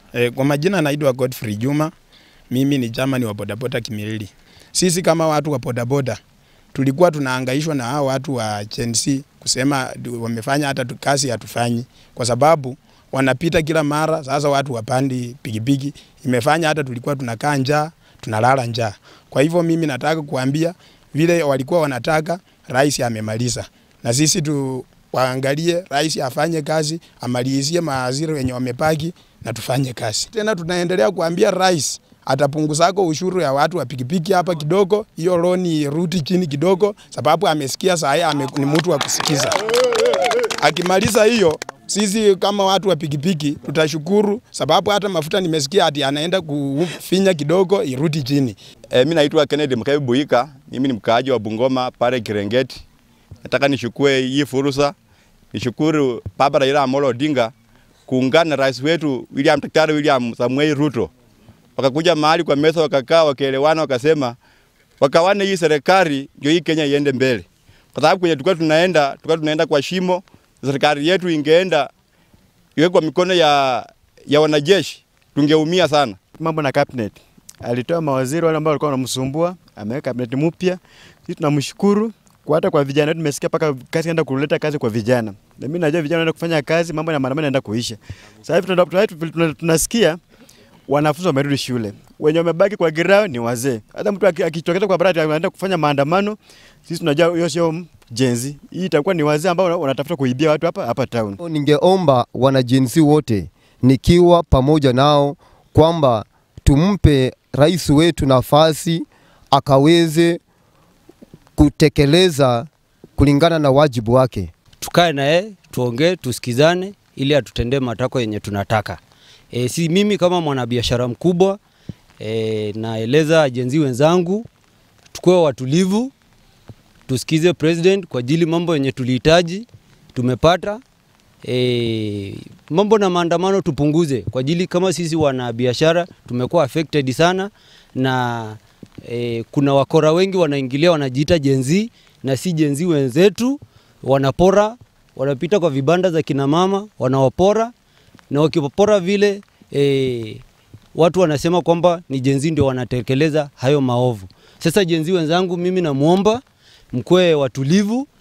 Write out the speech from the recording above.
E, kwa majina naitwa Godfrey Juma. Mimi ni jamani wa bodaboda Kimilili. Sisi kama watu wa bodaboda tulikuwa tunahangaishwa na hao watu wa Gen Z kusema du- wamefanya hata tu- kazi hatufanyi, kwa sababu wanapita kila mara. Sasa watu wapandi pikipiki, imefanya hata tulikuwa tunakaa njaa, tunalala njaa. Kwa hivyo mimi nataka kuambia vile walikuwa wanataka, rais amemaliza, na sisi tu waangalie rais afanye kazi, amalizie maaziro wenye wamepaki na tufanye kazi. Tena tunaendelea kuambia rais atapunguzako ushuru ya watu wa pikipiki hapa kidogo, hiyo loni irudi chini kidogo, sababu amesikia saa hii ame, ni mtu wa kusikiza. Akimaliza hiyo sisi kama watu wa pikipiki tutashukuru, sababu hata mafuta nimesikia ati anaenda kufinya kidogo irudi chini. E, mi naitwa Kennedy Mkebe Buika, mimi ni mkaaji wa Bungoma pale Kirengeti. Nataka nishukue hii fursa nishukuru Baba Raila Amolo Odinga kuungana na rais wetu William Daktari William Samuel Ruto, wakakuja mahali kwa meza, wakakaa, wakaelewana, wakasema wakawane hii serikali ndio hii Kenya iende mbele, kwa sababu kwenye tulikuwa tunaenda tulikuwa tunaenda kwa shimo. Serikali yetu ingeenda iwe kwa mikono ya, ya wanajeshi tungeumia sana. mambo na cabinet. Alitoa mawaziri wale ambao walikuwa wanamsumbua, ameweka cabinet mpya. Sisi tunamshukuru kwa hata kwa vijana wetu tumesikia paka kazi enda kuleta kazi kwa vijana. Na mimi najua vijana wanaenda kufanya kazi, mambo ya maandamano yanaenda kuisha. Sasa hivi tuna- tuna- tuna- tunasikia wanafunzi wamerudi shule. Wenye wamebaki kwa girao ni wazee. Hata mtu aki- akitokea kwa barabara anaenda kufanya maandamano, sisi tunajua hiyo sio jenzi. Hii itakuwa ni wazee ambao wanatafuta kuibia watu hapa hapa town. Ningeomba wanajinsi wote nikiwa pamoja nao kwamba tumpe rais wetu nafasi akaweze kutekeleza kulingana na wajibu wake. tukae na yeye tuongee, tusikizane ili atutendee matakwa yenye tunataka. E, si mimi kama mwanabiashara mkubwa e, naeleza ajenzi wenzangu tukuwe watulivu, tusikize president kwa ajili mambo yenye tulihitaji tumepata. E, mambo na maandamano tupunguze kwa ajili kama sisi wanabiashara tumekuwa affected sana na e, kuna wakora wengi wanaingilia wanajiita jenzi na si jenzi wenzetu wanapora, wanapita kwa vibanda za kina mama wanawapora, na wakipora vile e, watu wanasema kwamba ni jenzi ndio wanatekeleza hayo maovu. Sasa jenzi wenzangu, mimi namwomba mkwe watulivu